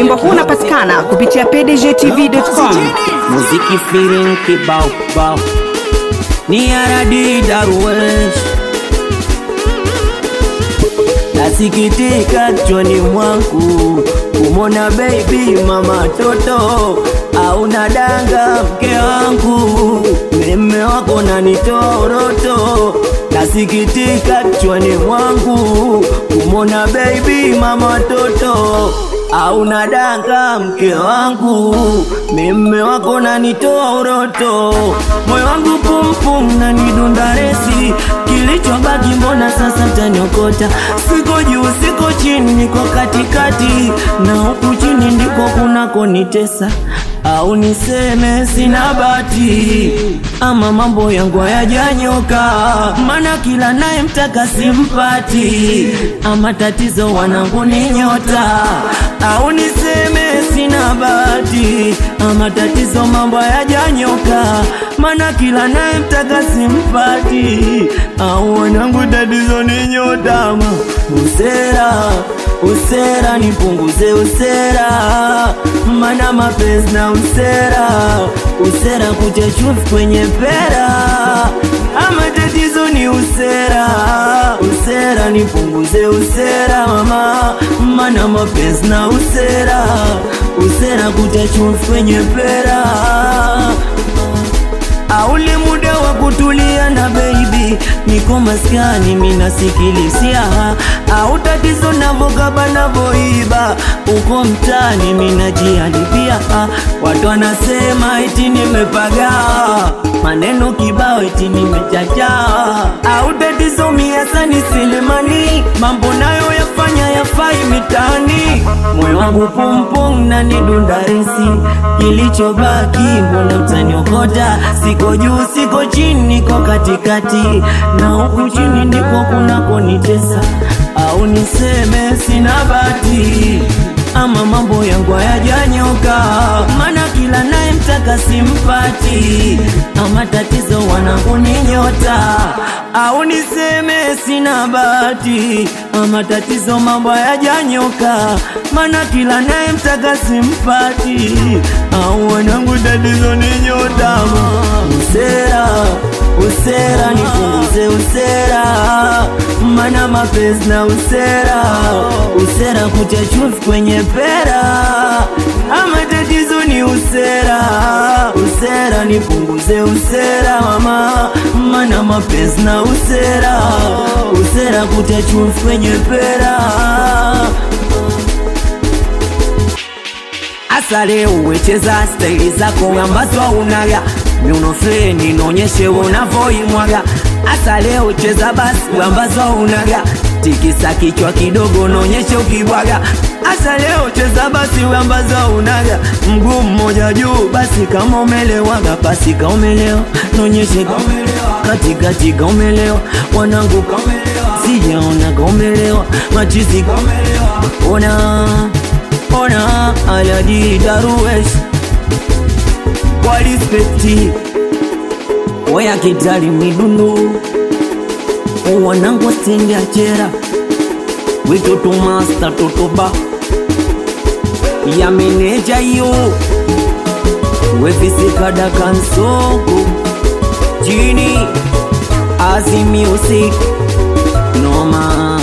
wimbo huu unapatikana kupitia pdgtv.com muziki feeling kibao bao ni aradi darwesh nasikitika choni mwangu kumona baby mama toto au nadanga mke wangu meme wako nanitoa uroto nasikitika choni mwangu kumona baby mama toto au nadanga mke wangu meme wako nanitoa uroto moyo wangu pumpum na nidunda resi kilichobaki mbona sasa taniokota siko juu siko chini niko katikati na huku chini ndiko kunakonitesa au niseme sina bati ama mambo yangu hayajanyoka mana kila naye mtaka simpati ama tatizo wanangu ni nyota au niseme sina bati ama tatizo mambo hayajanyoka mana kila naye mtaka simpati au wanangu tatizo ni nyota ama usera usera nipunguze usera mana mapenzi na usera usera kucha chumvi kwenye pera ama tatizo ni usera usera nipunguze usera mama mana mapenzi na usera usera kucha chumvi kwenye pera auli muda wa kutulia na baby niko maskani minasikilisia au tatizo navokaba navoiba uko mtani minajialipia watu wanasema eti nimepaga maneno kibao eti nimechacha au tatizo miasani silimani mambo nayo yafanya yafai mitani moyo wangu pumpum na nidunda resi kilichobaki mbona mtaniokota siko juu siko chini niko katikati na huku chini ndiko kunakonitesa au niseme sina bati ama mambo yangu hayajanyoka mana kila naye mtaka simpati ama tatizo wanangu ni nyota au niseme sina bati ama tatizo mambo hayajanyoka mana kila naye mtaka simpati au wanangu tatizo ni nyota usera usera nipunguze usera mana mapenzi na usera usera kucha chumvi kwenye pera ama tatizo ni usera usera nipunguze usera mama mana mapenzi na usera usera kucha chumvi kwenye pera Asa leo wecheza staili zako ambazo unaga miuno fleni nonyeshe unavoimwaga. Asa leo cheza basi ambazo unaga tikisa kichwa kidogo nonyeshe ukibwaga. Asa leo cheza basi ambazo unaga mguu mmoja juu basi kama umelewaga basi kama umelewa nonyeshe katikati kama umelewa wanangu sijaona kama umelewa machizi ona ona aladi daruwesh kwa respekti waya kitali midundu wanangu stendi achera witoto masta totoba ya meneja yo wefisikada kansoko chini azi music noma